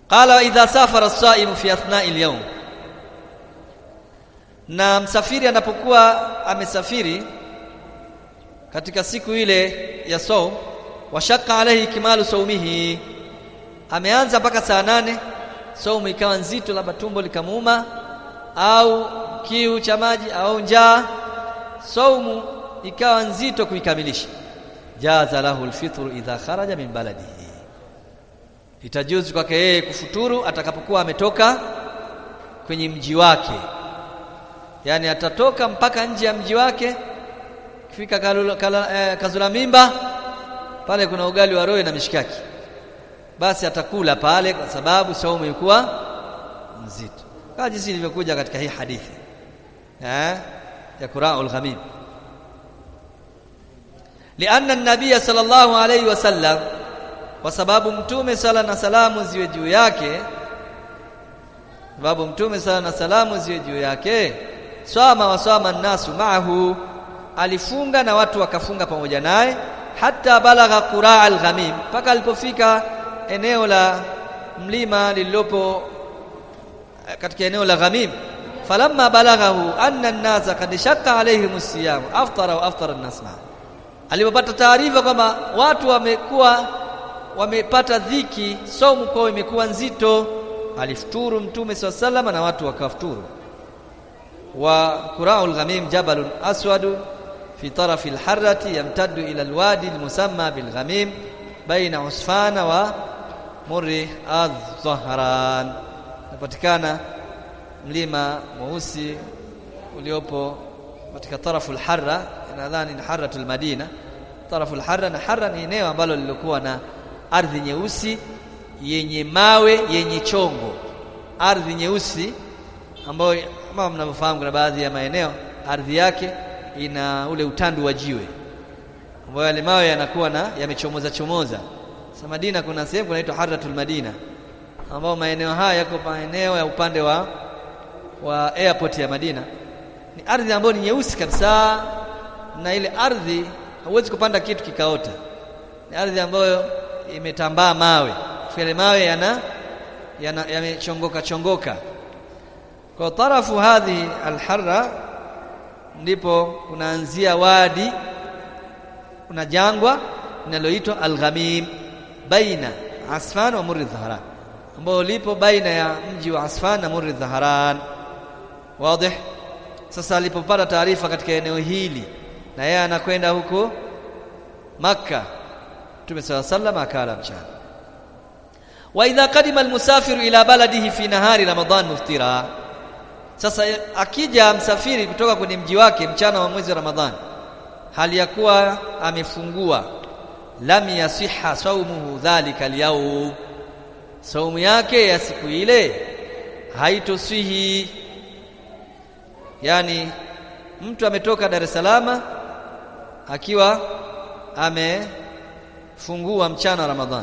qala idha safara as-sa'im fi athna'i al-yawm na msafiri anapokuwa amesafiri katika siku ile ya saum washaka alayhi kimalu saumihi ameanza mpaka saa nane saumu ikawa nzito labda tumbo likamuuma au kiu cha maji au njaa saumu ikawa nzito kuikamilisha jaza lahu alfitru idha kharaja min baladihi itajuzu kwake yeye kufuturu atakapokuwa ametoka kwenye mji wake yani atatoka mpaka nje ya mji wake kifika kalula, kala, eh, kazula mimba pale kuna ugali wa roe na mishikaki basi atakula pale kwa sababu saumu ilikuwa nzito kama jinsi ilivyokuja katika hii hadithi eh ya Qura'ul Ghamim lianna an-nabiy sallallahu alayhi wasallam kwa sababu mtume sala na salamu ziwe juu yake sababu mtume sala na salamu ziwe juu yake swama waswama nasu maahu alifunga na watu wakafunga pamoja naye hata balagha quraa al-ghamim mpaka alipofika eneo la mlima lililopo katika eneo la ghamim falamma balaghahu anna an-nasa qad shaqqa alayhim as-siyam aftara wa aftara an-nas alipopata taarifa kwamba watu wamekuwa wamepata dhiki saumu kwao imekuwa nzito alifuturu mtume swalla na watu wakafuturu wa qura'ul ghamim jabalun aswad fi taraf al-harrati yamtaddu ila al-wadi al-musamma bil ghamim baina usfana wa murri adh-dhahran napatikana mlima mweusi uliopo katika tarafu al-harra nadhani ni harratul madina tarafu al-harra na harra ni eneo ambalo lilikuwa na ardhi nyeusi yenye mawe yenye chongo ardhi nyeusi ambayo kama mnavyofahamu kuna baadhi ya maeneo ardhi yake ina ule utandu wa jiwe ambayo yale mawe yanakuwa na yamechomoza chomoza sasa Madina kuna sehemu kunaitwa Harratul Madina ambao maeneo haya yako maeneo ya upande wa wa airport ya Madina ni ardhi ambayo ni nyeusi kabisa na ile ardhi hauwezi kupanda kitu kikaota ni ardhi ambayo imetambaa mawe yale mawe yana yamechongoka chongoka kwa tarafu hadhi alharra ndipo kunaanzia wadi kuna jangwa linaloitwa alghamim baina asfan wa murri dhaharan ambao lipo baina ya mji wa asfan na murri dhaharan wazi sasa alipopata taarifa katika eneo hili na yeye anakwenda huko makka Mtume صلى الله عليه akala mchana wa idha qadima almusafiru ila baladihi fi nahari ramadan muftira sasa akija msafiri kutoka kwenye mji wake mchana wa mwezi wa ramadhani hali ya kuwa amefungua lam yasiha saumuhu dhalika alyawm saumu yake ya siku ile haitoswihi yani mtu ametoka Dar es Salaam akiwa amefungua mchana wa Ramadhani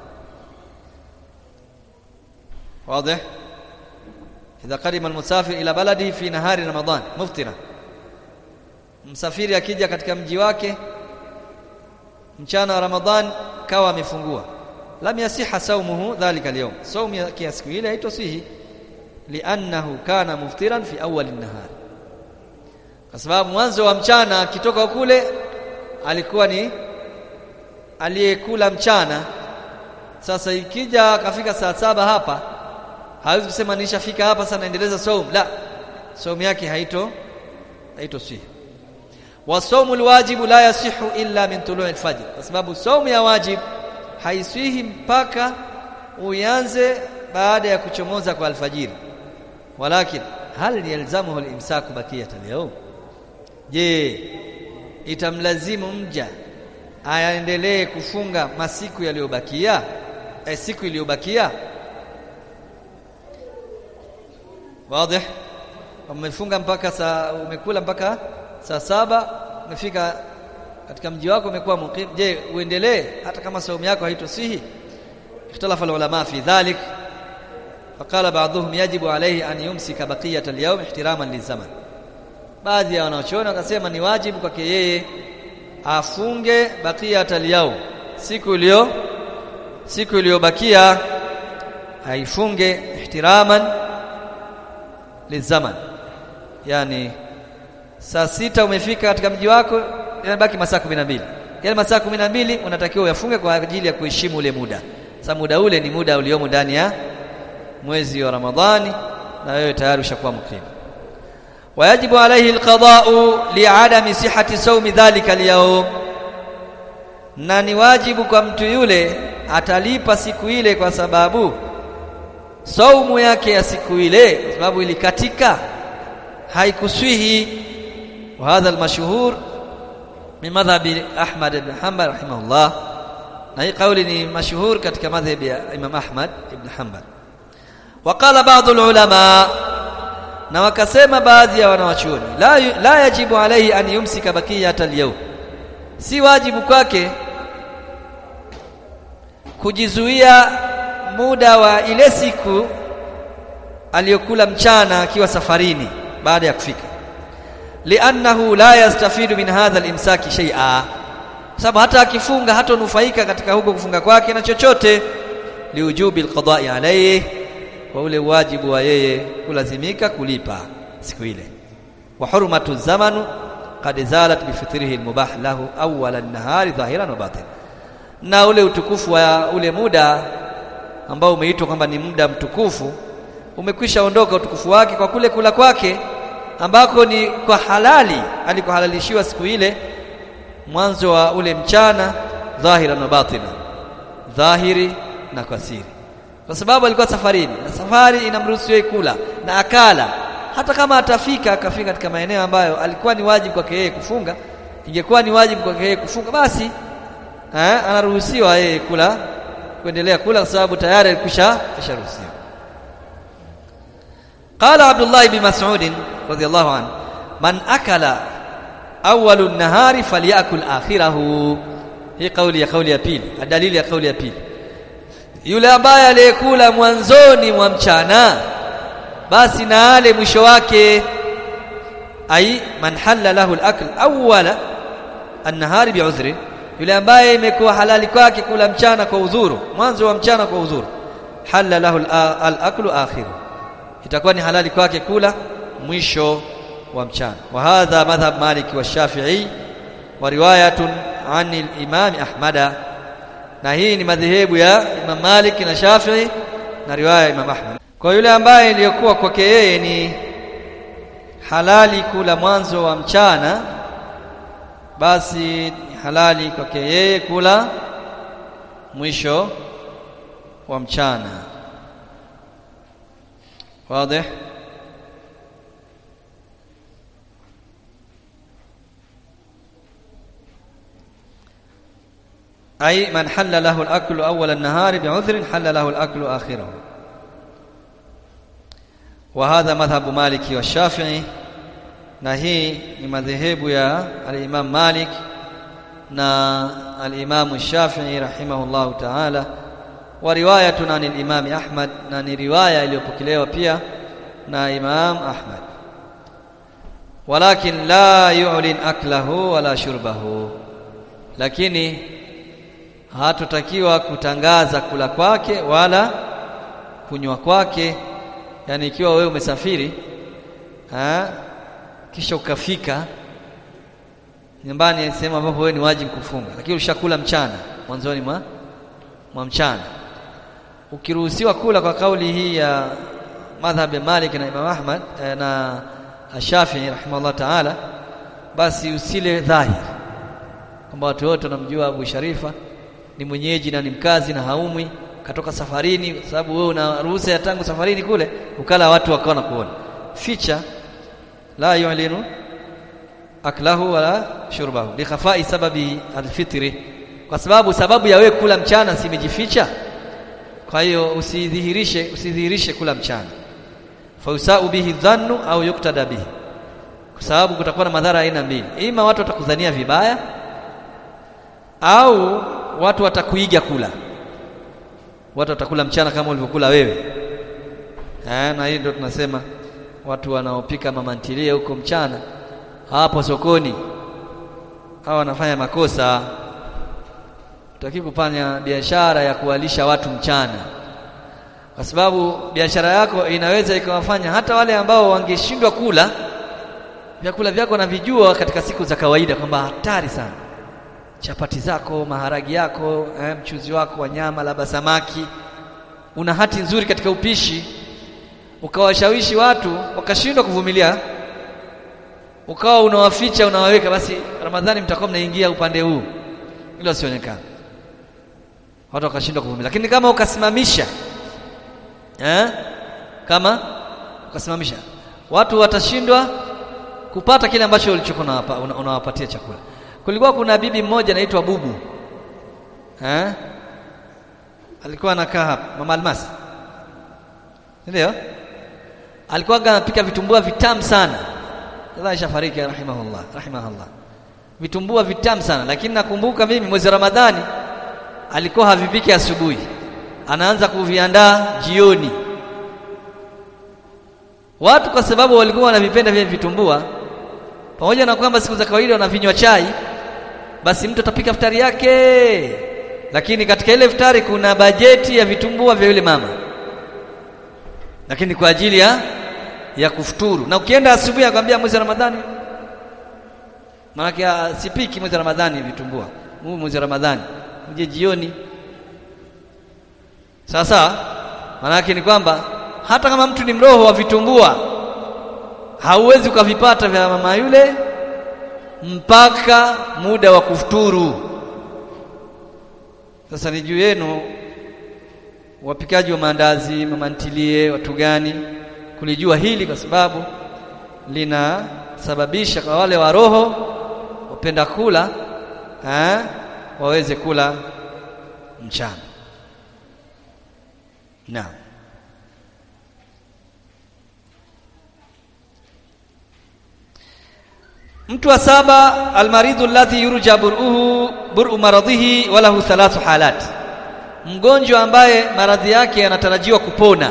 واضح إذا قدم المسافر إلى بلده في نهار رمضان مفطرا msafiri akija katika mji wake mchana wa Ramadhan kawa amefungua lam yasiha saumuhu dhalika al-yawm saumu ya siku ile haitosihi li'annahu kana muftiran fi awwal an-nahar kwa sababu mwanzo wa mchana akitoka kule alikuwa ni aliyekula mchana sasa ikija akafika saa saba hapa hawezi kusema nishafika hapa sasa naendeleza saumu la saumu yake haito haito sihi wasaumu alwajibu la yasihu illa min tulu'i alfajr kwa sababu saumu ya wajib haiswihi mpaka uanze baada ya kuchomoza kwa alfajiri walakin hal yalzamuhu alimsaku bakiyat alyawm je itamlazimu mja aendelee kufunga masiku yaliyobakia eh, siku iliyobakia wazi umefunga mpaka saa umekula mpaka saa saba umefika katika mji wako umekuwa muqim je uendelee hata kama saumu yako haitosihi ikhtalafa ulama fi dhalik faqala ba'dhum yajibu alayhi an yumsika baqiyat al-yawm ihtiraman lizaman baadhi ya wanaochona wakasema ni wajibu kwake yeye afunge baqiyat al-yawm siku iliyo siku iliyobakia aifunge ihtiraman lizaman yani saa sita umefika katika mji wako yanabaki masaa kumi na mbili yale masaa kumi na mbili unatakiwa uyafunge kwa ajili ya kuheshimu ule muda sasa muda ule ni muda uliomo ndani ya mwezi wa Ramadhani na wewe tayari ushakuwa mkrimu wayajibu alayhi alqada'u li'adami sihhati sawmi dhalika al na ni wajibu kwa mtu yule atalipa siku ile kwa sababu saumu yake ya siku ile kwa sababu ilikatika haikuswihi wa hadha almashhur min madhhabi Ahmad ibn Hanbal rahimahullah na hii kauli ni mashuhur katika madhhabi ya Imam Ahmad ibn Hanbal waqala baadhi ulama na wakasema baadhi ya wanawachuoni la, la yajibu alayhi an yumsika bakiyata al si wajibu kwake kujizuia muda wa ile siku aliyokula mchana akiwa safarini baada ya kufika li'annahu la yastafidu min hadha al-imsaki shay'a sababu hata akifunga hatonufaika katika huko kufunga kwake na chochote liujubi alqada'i alayhi kwa ule wajibu wa yeye kulazimika kulipa siku ile wa hurmatu zamanu qad zalat bi fitrihi almubah lahu awwal an-nahari dhahiran wa batin na ule utukufu wa ule muda ambao umeitwa kwamba ni muda mtukufu umekwisha ondoka utukufu wake kwa kule kula kwake ambako ni kwa halali alikohalalishiwa siku ile mwanzo wa ule mchana dhahira na batina dhahiri na kwa siri kwa sababu alikuwa safarini na safari inamruhusu yeye kula na akala hata kama atafika akafika katika maeneo ambayo alikuwa ni wajibu kwake yeye kufunga ingekuwa ni wajibu kwake yeye kufunga basi eh, anaruhusiwa yeye kula kuendelea kula kwa sababu tayari alikwisha kisharuhusiwa قال عبد الله بن مسعود رضي الله عنه من أكل أول النهار فليأكل آخره hii kauli ya kauli ya pili dalili ya kauli ya pili yule ambaye aliyekula mwanzoni mwa mchana basi na ale mwisho wake ai man halla lahu al-akl awwala an-nahari bi'udhri yule ambaye imekuwa halali kwake kula mchana kwa udhuru mwanzo wa mchana kwa udhuru halla lahu al-aklu akhiru itakuwa ni halali kwake kula mwisho wa mchana wa hadha madhhab maliki wa shafi'i wa riwayatun an al-imam ahmada na hii ni madhehebu ya Imam Malik na Shafi'i na riwaya ya Imam Ahmad kwa yule ambaye iliyokuwa kwake yeye ni halali kula mwanzo wa mchana basi ni halali kwake yeye kula mwisho wa mchana واضح أي من حل له الأكل أول النهار بعذر حل له الأكل آخره وهذا مذهب مالك والشافعي نهي مذهب يا الإمام مالك نا الإمام الشافعي رحمه الله تعالى ورواية عن الإمام أحمد نani riwaya iliyopokelewa pia na Imam Ahmad walakin la yu'lin aklahu wala shurbahu lakini hatutakiwa kutangaza kula kwake wala kunywa kwake yani ikiwa wewe umesafiri ha, kisha ukafika nyumbani sehemu ambapo wewe ni wajibu kufunga lakini ushakula mchana mwanzoni mwa mwa mchana ukiruhusiwa kula kwa kauli hii ya madhhab ya Malik na Imam Ahmad eh, na Shafi'i rahimahullah ta'ala basi usile dhahir kwamba watu wote wanamjua Abu Sharifa ni mwenyeji na ni mkazi na haumwi katoka safarini kwa sababu wewe una ruhusa ya tangu safarini kule ukala watu wakaona kuona ficha la yu'linu aklahu wala shurbahu li khafai sababi alfitri kwa sababu sababu ya wewe kula mchana simejificha kwa hiyo usidhihirishe usidhihirishe kula mchana fausau bihi dhannu au yuktada bihi kwa sababu kutakuwa na madhara aina mbili ima watu watakudhania vibaya au watu watakuiga kula watu watakula mchana kama ulivyokula wewe eh na hii ndio tunasema watu wanaopika mamantilie huko mchana hapo sokoni hawa wanafanya makosa utaki kufanya biashara ya kuwalisha watu mchana kwa sababu biashara yako inaweza ikawafanya hata wale ambao wangeshindwa kula vyakula vyako navijua katika siku za kawaida kwamba hatari sana chapati zako maharagi yako eh, mchuzi wako wa nyama labda samaki una hati nzuri katika upishi ukawashawishi watu wakashindwa kuvumilia ukawa unawaficha unawaweka basi ramadhani mtakuwa mnaingia upande huu ili wasionekane watu wakashindwa kuvumilia lakini kama ukasimamisha eh? kama ukasimamisha watu watashindwa kupata kile ambacho ulichokuwa unawapatia chakula kulikuwa kuna bibi mmoja anaitwa bubu eh? alikuwa anakaa hapa mama almasi ndio alikuwa anapika vitumbua vitamu sana sasa ishafariki rahimahullah rahimahullah vitumbua vitamu sana lakini nakumbuka mimi mwezi Ramadhani alikuwa havipiki asubuhi anaanza kuviandaa jioni watu kwa sababu walikuwa wanavipenda vile vitumbua pamoja na kwamba siku za kawaida wanavinywa chai basi mtu atapika futari yake lakini katika ile futari kuna bajeti ya vitumbua vya yule mama lakini kwa ajili ya ya kufuturu na ukienda asubuhi akwambia mwezi wa Ramadhani maana sipiki mwezi wa Ramadhani vitumbua huu mwezi wa Ramadhani uje jioni sasa maana ni kwamba hata kama mtu ni mroho wa vitumbua hauwezi ukavipata vya mama yule mpaka muda wa kufuturu sasa ni juu yenu wapikaji wa maandazi mama ntilie watu gani kulijua hili kwa sababu linasababisha kwa wale wa roho wapenda kula eh, waweze kula mchana naam mtu wa saba almaridhu alladhi yurja bur'uhu bur'u maradhihi walahu thalathu halat mgonjwa ambaye maradhi yake yanatarajiwa kupona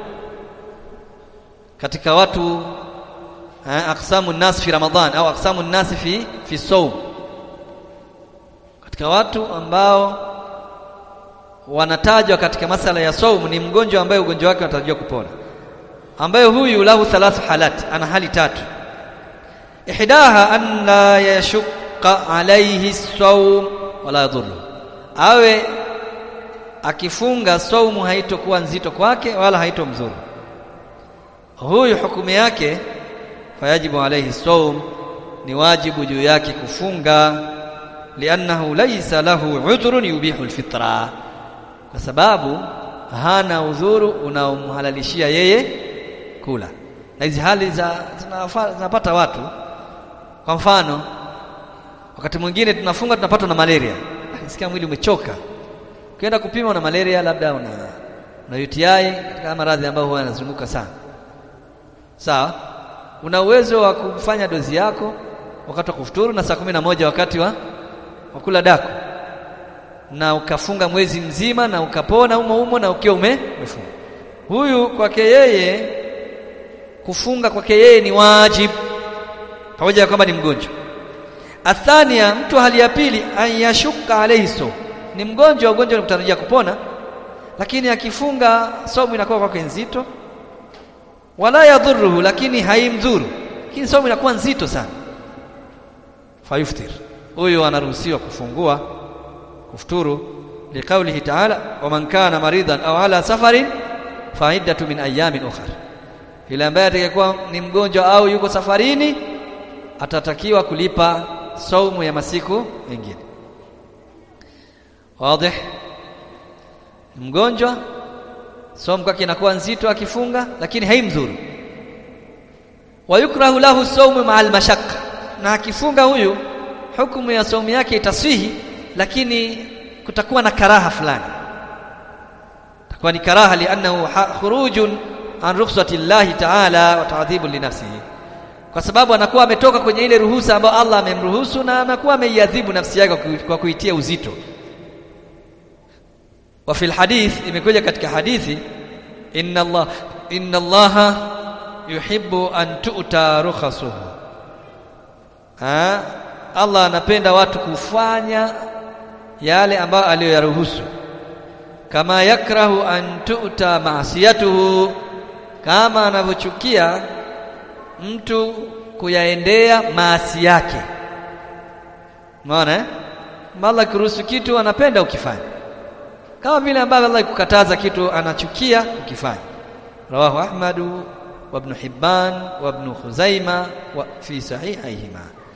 katika watu eh, aqsamu nas fi ramadhan au aqsamu nas fi fi sawm katika watu ambao wanatajwa katika masala ya saumu ni mgonjwa ambaye ugonjwa wake unatarajiwa kupona ambaye huyu lahu thalathu halat ana hali tatu ihdaha an la yashqa alayhi sawm wala yadhurru awe akifunga saumu haitokuwa nzito kwake wala haitomzuru huyu hukumu yake fayajibu alayhi sawm ni wajibu juu yake kufunga liannahu laysa lahu udhrun yubihu alfitra kwa sababu hana udhuru unaomhalalishia yeye kula na hizi hali za zinapata watu kwa mfano wakati mwingine tunafunga tunapatwa na malaria nasikia mwili umechoka ukienda kupima na malaria labda una una UTI katika maradhi ambayo huwa yanazunguka sana sawa una uwezo wa kufanya dozi yako wakati wa kufuturu na saa kumi na moja wakati wa kula daku na ukafunga mwezi mzima na ukapona umo umo na ukiwa ume umefunga huyu kwake yeye kufunga kwake yeye ni wajibu pamoja na kwamba ni mgonjwa athania mtu hali ya pili ayashuka alayhi so ni mgonjwa ugonjwa ni kutarajia kupona lakini akifunga somo inakuwa kwake nzito wala yadhuruhu lakini haimdhuru lakini somo inakuwa nzito sana fayuftir huyu anaruhusiwa kufungua kufuturu liqaulihi ta'ala wa man kana maridan au ala safarin fa'iddatu min ayamin ukhra yule ambaye atakayekuwa ni mgonjwa au yuko safarini atatakiwa kulipa saumu ya masiku mengine wazi mgonjwa saumu kwake inakuwa nzito akifunga lakini haimdhuru wayukrahu lahu saumu ma'al mashaqqa na akifunga huyu hukumu ya saumu yake itaswihi lakini kutakuwa na karaha fulani takuwa ni karaha liannahu khurujun an rukhsati llahi ta'ala wa ta'dhibu li nafsihi kwa sababu anakuwa ametoka kwenye ile ruhusa ambayo Allah amemruhusu na anakuwa ameiadhibu nafsi yake kwa kuitia uzito wa fil hadith imekuja katika hadithi inna Allah inna Allah yuhibbu an tu'ta rukhasuhu ha Allah anapenda watu kufanya yale ambayo aliyoyaruhusu kama yakrahu an tu'ta ma'siyatuhu kama anavyochukia mtu kuyaendea maasi yake umeona eh Allah kuruhusu kitu anapenda ukifanya kama vile ambavyo Allah kukataza kitu anachukia ukifanya rawahu ahmadu wa ibn hibban wa ibn khuzaima wa fi sahihayhima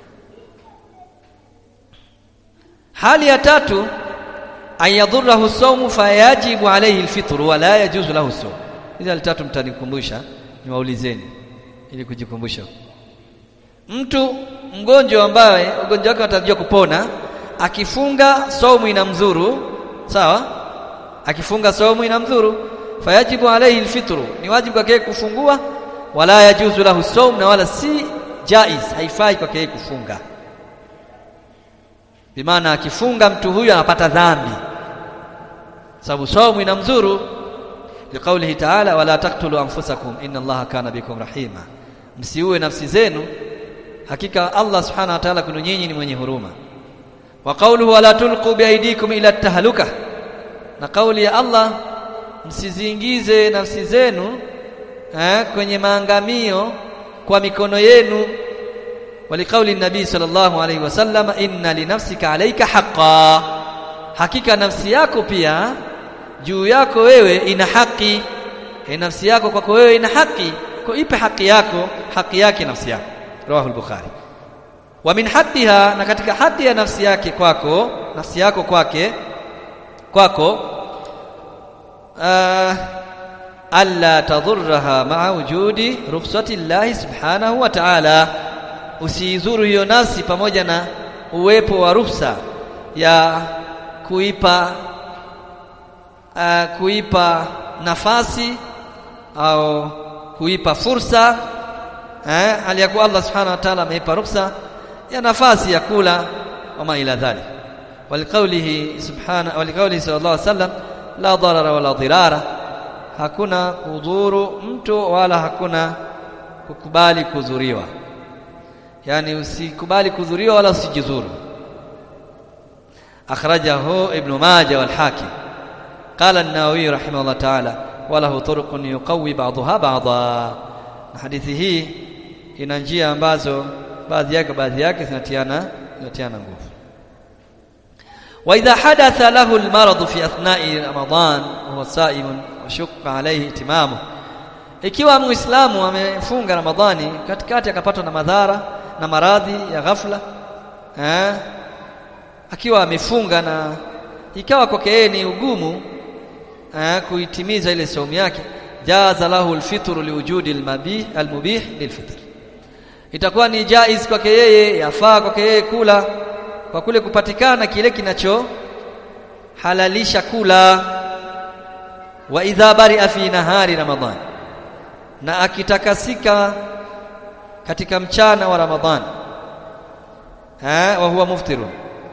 hali ya tatu an yadhurruhu sawmu fayajibu alayhi alfitr wa la yajuzu lahu sawm hizi hali tatu mtanikumbusha niwaulizeni ili kujikumbusha mtu mgonjwa ambaye ugonjwa wake unatarajia kupona akifunga saumu inamdhuru sawa akifunga saumu inamdhuru fayajibu alayhi alfitru ni wajibu kwake kufungua wala yajuzu lahu saum na wala si jaiz haifai kwake kufunga bimaana akifunga mtu huyu anapata dhambi sababu saumu inamdhuru liqaulihi ta'ala wala taqtulu anfusakum inna allaha kana bikum rahima msiue nafsi zenu hakika Allah subhanahu wa ta'ala kwenu nyinyi ni mwenye huruma wa qawluhu wala tulqu biaidikum ila tahluka na kauli ya Allah msiziingize nafsi zenu eh, kwenye maangamio kwa mikono yenu walikauli nabii sallallahu alaihi wasallam inna linafsika alayka haqqan hakika nafsi yako pia juu yako wewe ina haki e nafsi yako kwako wewe ina haki kwa ipe haki yako haki yake nafsi yako rawahu al-bukhari wa min haqqiha na katika haki ya nafsi yake kwako nafsi yako kwake kwako uh, alla tadhurraha ma'a wujudi rukhsati llahi subhanahu wa ta'ala usiizuru hiyo nafsi pamoja na uwepo wa ruhusa ya kuipa uh, kuipa nafasi au kuipa fursa eh aliyakuwa Allah subhanahu wa ta'ala ameipa ruhusa ya nafasi ya kula wama ila dhalik waliqaulihi subhana waliqaulihi sallallahu alaihi wasallam la darara wala dirara hakuna kudhuru mtu wala hakuna kukubali kudhuriwa yani usikubali kudhuriwa wala usijidhuru akhrajahu ibn majah wal hakim qala an-nawawi rahimahullah ta'ala walahu turuqun yuqawi ba'daha ba'dha hadithi hii ina njia ambazo baadhi yake baadhi yake zinatiana zinatiana nguvu wa idha hadatha lahu almarad fi athna'i ramadan wa huwa sa'im wa shaqqa alayhi itimamu ikiwa muislamu amefunga ramadhani katikati akapatwa na madhara na maradhi ya ghafla eh akiwa amefunga na ikawa kwake yeye ni ugumu eh kuitimiza ile saumu yake jaza lahu alfitru liwujudi almabih almubih lilfitr itakuwa ni jaiz kwake yeye yafaa kwake yeye kula kwa kule kupatikana kile kinacho halalisha kula wa idha bari'a fi nahari ramadhan na akitakasika katika mchana wa ramadhan eh wa huwa muftirun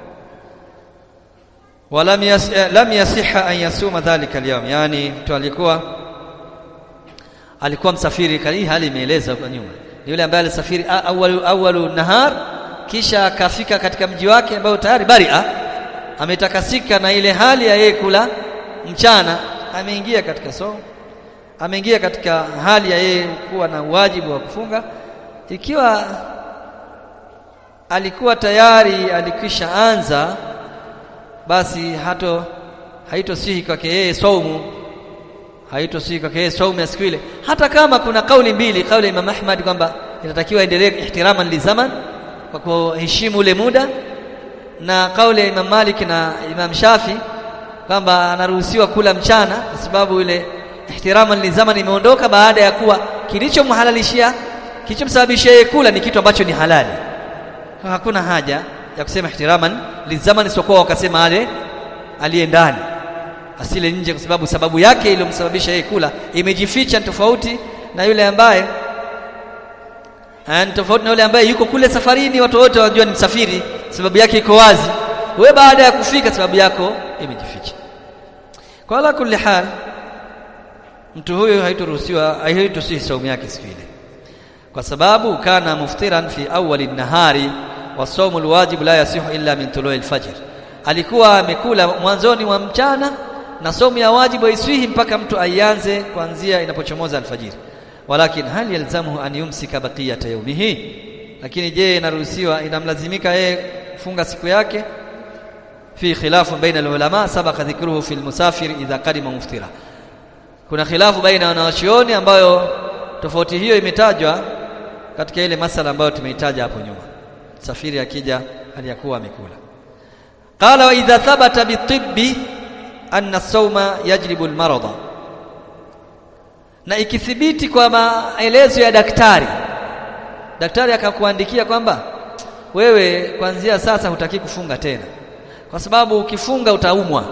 ولم يس... لم يصح ان يصوم ذلك اليوم yani mtu alikuwa alikuwa msafiri hii hali imeeleza kwa nyuma ni yule ambaye alisafiri awalu awalu nahar kisha akafika katika mji wake ambao tayari baria ametakasika na ile hali ya yeye kula mchana ameingia katika somo ameingia katika hali ya yeye kuwa na wajibu wa kufunga ikiwa alikuwa tayari alikwisha anza basi hato haitosihi kwake yeye saumu haitosihi kwake yeye saumu ya siku ile hata kama kuna kauli mbili kauli ya Imam Ahmad kwamba inatakiwa endelee ihtiraman li zaman kwa kuheshimu ule muda na kauli ya Imam Malik na Imam Shafi kwamba anaruhusiwa kula mchana kwa sababu ile ihtiraman li zaman imeondoka baada ya kuwa kilichomhalalishia kilichomsababishia yeye kula ni kitu ambacho ni halali hakuna haja ya kusema ihtiraman lizaman isipokuwa wakasema ale aliye ndani asile nje kwa sababu sababu yake iliyomsababisha yeye kula imejificha tofauti na yule ambaye ni tofauti na yule ambaye yuko kule safarini watu wote wanajua ni msafiri sababu yake iko wazi wewe baada ya kufika sababu yako imejificha kwa ala kulli hal mtu huyo haitoruhusiwa haitosihi saumu yake siku ile kwa sababu kana muftiran fi awwali nahari wasaumu alwajib la yasihu illa min tului alfajr alikuwa amekula mwanzoni mwa mchana na somu ya wajibu haiswihi mpaka mtu aianze kuanzia inapochomoza alfajiri walakin hal yalzamuhu an yumsika baqiyata yawmihi lakini je inaruhusiwa inamlazimika yeye kufunga siku yake fi khilafu baina alulama sabaqa dhikruhu fi almusafir idha qadima muftira kuna khilafu baina wanawachuoni ambayo tofauti hiyo imetajwa katika ile masala ambayo tumeitaja hapo nyuma safiri akija aliyakuwa amekula qala wa idha thabata bitibbi anna sawma yajlibu almarada na ikithibiti kwa maelezo ya daktari daktari akakuandikia kwamba wewe kuanzia sasa hutaki kufunga tena kwa sababu ukifunga utaumwa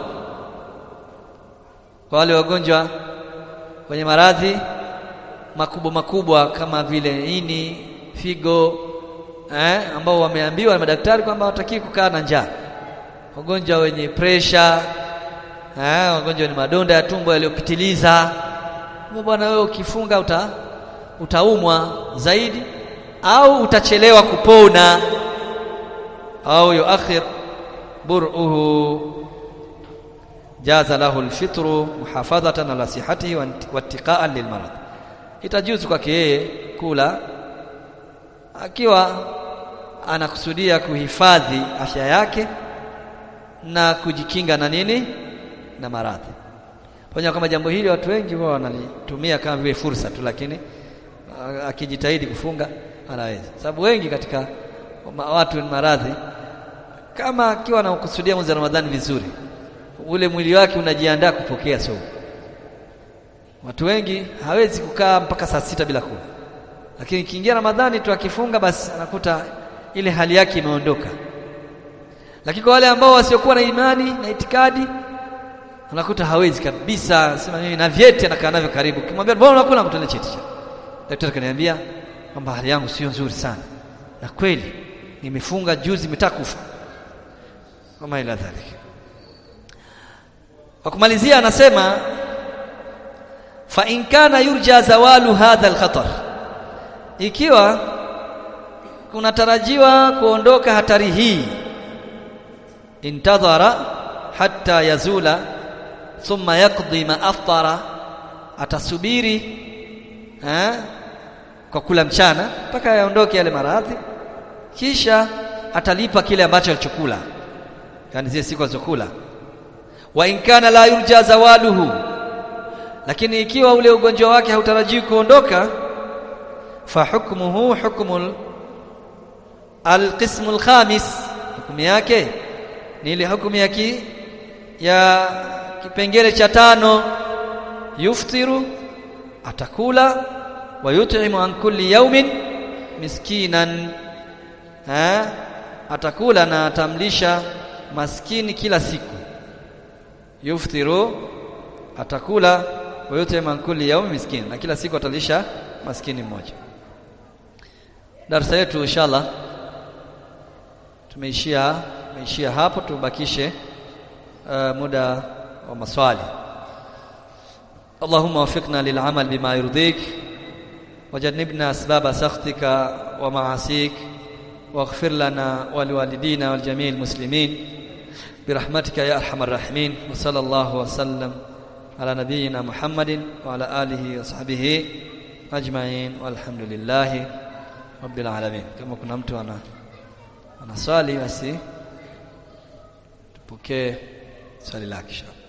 kwa wale wagonjwa wenye maradhi makubwa makubwa kama vile ini figo eh, ambao wameambiwa na madaktari kwamba hawataki kukaa na njaa wagonjwa wenye presha eh, wagonjwa wenye madonda ya tumbo yaliyopitiliza bwana wewe ukifunga uta, utaumwa zaidi au utachelewa kupona au yuakhir bur'uhu jaza lahu alfitru muhafadhatan ala sihhatihi wa ittiqa'an lilmarad itajuzu kwake yeye kula akiwa anakusudia kuhifadhi afya yake na kujikinga na nini na maradhi pamoja kama jambo hili watu wengi wao wanalitumia kama vile fursa tu lakini akijitahidi kufunga anaweza sababu wengi katika watu maradhi kama akiwa anakusudia mwezi wa Ramadhani vizuri ule mwili wake unajiandaa kupokea somo watu wengi hawezi kukaa mpaka saa sita bila kula lakini kiingia Ramadhani tu akifunga basi anakuta ile hali yake imeondoka lakini kwa wale ambao wasiokuwa na imani na itikadi unakuta hawezi kabisa sema mimi na vyeti anakaa navyo karibu kimwambia mbona unakula kutolea cheti daktari kaniambia kwamba hali yangu sio nzuri sana na kweli nimefunga juzi nimetakufa kama ila dhalika kwa kumalizia anasema fa in kana yurja zawalu hadha alkhatar ikiwa kunatarajiwa kuondoka hatari hii intadhara hatta yazula thumma yaqdi ma aftara atasubiri eh, kwa kula mchana mpaka yaondoke yale maradhi kisha atalipa kile ambacho alichokula yani zile siku alizokula wa in kana la yurja zawaluhu lakini ikiwa ule ugonjwa wake hautarajiwi kuondoka fa hukmuhu hukmul alqismul khamis hukumu yake ni ile hukumu ya ki, ya kipengele cha tano yuftiru atakula wa yut'imu an kulli yawmin miskinan ha atakula na atamlisha maskini kila siku yuftiru atakula wa yut'imu an kulli yawmin miskin na kila siku atalisha maskini mmoja darasa yetu inshallah tumeishia tumeishia hapo tubakishe uh, muda wa maswali اللهم وفقنا للعمل بما يرضيك وجنبنا أسباب سخطك ومعاصيك واغفر لنا ولوالدينا والجميع المسلمين برحمتك يا أرحم الراحمين وصلى الله وسلم على نبينا محمد وعلى آله وصحبه أجمعين والحمد لله رب العالمين كما كنا mtu ana anaswali basi tupokee swali lake inshallah